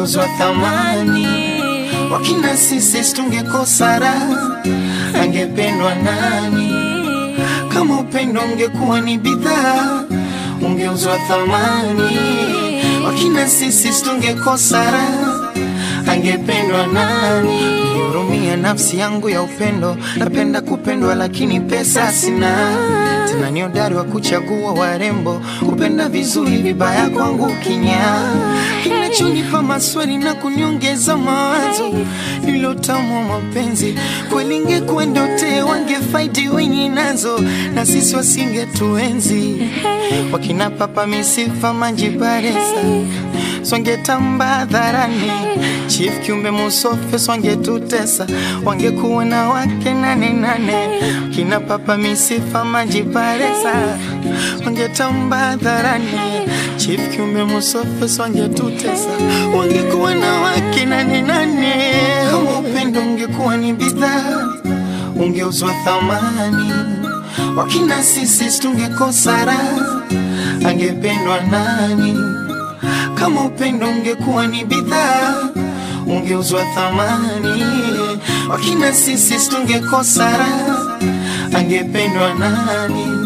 ungeuzwa thamani. Wakina sisi tungekosa raha, angependwa nani? Kama upendo ungekuwa ni bidhaa, ungeuzwa thamani. Wakina sisi tungekosa raha, angependwa nani? Nihurumia nafsi yangu ya upendo, napenda kupendwa lakini pesa sina. Tena ni hodari wa kuchagua warembo, kupenda vizuri, vibaya kwangu kinya. Kinachonipa maswali na kuniongeza mawazo, nilotamwa mapenzi kweli, ingekuwa ndote wangefaidi wenye nazo, na sisi wasingetuenzi. Wakina papa misifa manjibaresa swangetamba hadharani, chief kiumbe musofe swangetutesa, wangekuwa na wake nane nane. Kina papa misifa majiparesa, wangetamba hadharani, chief kiumbe musofe swangetutesa, wangekuwa na wake nane nane. Kama upendo ungekuwa ni bidhaa, ungeuzwa thamani. Wakina sisi tungekosa raha, angependwa nani? Kama upendo ungekuwa ni bidhaa, ungeuzwa thamani. Wakina sisi tungekosa raha, angependwa nani?